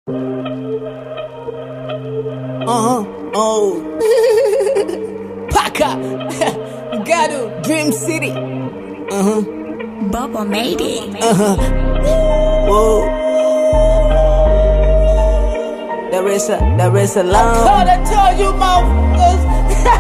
Uh-huh. Oh. Paka. Gado. Dream City. Uh-huh. Bubba made it. Uh-huh. Whoa. There is a, there is a long. Thought I told you, motherfuckers.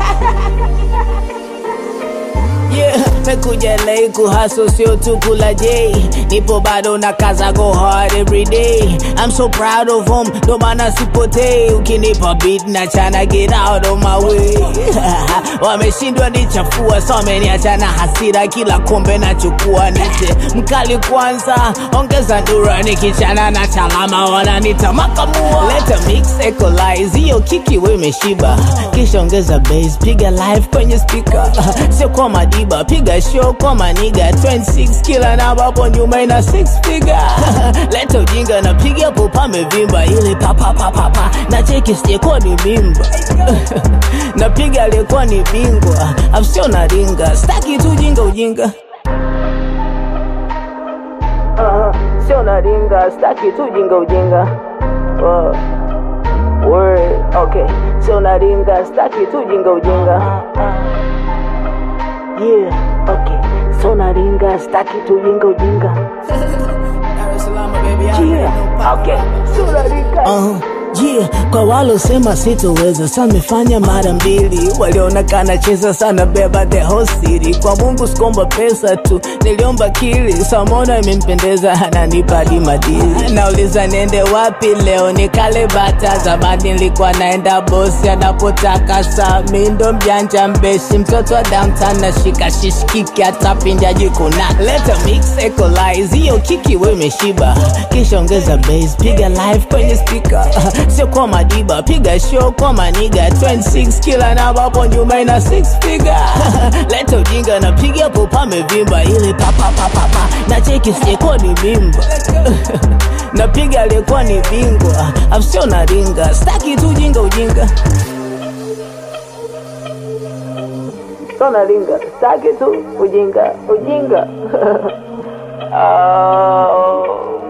Yeah, mekuja LA kuhustle sio tu kula J. Nipo bado na kaza go hard every day. I'm so proud of him, ndo maana sipotei. Ukinipa beat na chana get out of my way. Wameshindwa nichafua, so wameniacha na hasira, kila kombe nachukua nite mkali kwanza, ongeza ndura nikichana na chalama wananita makamua. Leta mix equalize, hiyo kiki we imeshiba, kisha ongeza bass, piga live kwenye speaker, sio kwa madiba, piga show kwa maniga 26 kila namba hapo nyuma ina six figure. Leta ujinga na piga popa amevimba, ile papa papa papa na cheki sijekuwa ni mimba napiga aliyekuwa ni bingwa, afsio na ringa, staki tu ujinga ujinga uh, sio na ringa, staki tu ujinga ujinga uh, word, okay, sio na ringa, staki tu ujinga ujinga yeah, okay, sio na ringa, staki tu ujinga ujinga yeah, okay, sio na ringa uh, yeah, kwa walosema sitoweza samefanya mara mbili, walionekana cheza sana beba the whole city. Kwa Mungu sikomba pesa tu, niliomba kili samona imempendeza, ananipa hadi madili. Nauliza niende wapi leo, nikale bata. Zamani nilikuwa naenda bosi anapotaka saa, mi ndo mjanja mbeshi, mtoto wa downtown nashika shishikiki, hata pindi ajikuna. Leta mix equalize, hiyo kiki we imeshiba, kisha ongeza bass, piga live kwenye speaker sio kwa madiba, piga show kwa maniga 26 kila namba hapo nyuma ina six figure. Leta ujinga na piga popa amevimba, ile papa papa papa na cheki sijekuwa ni mimba napiga aliyekuwa ni bingwa, afsio na ringa, staki tu ujinga ujinga sio na ringa, staki tu ujinga ujinga oh.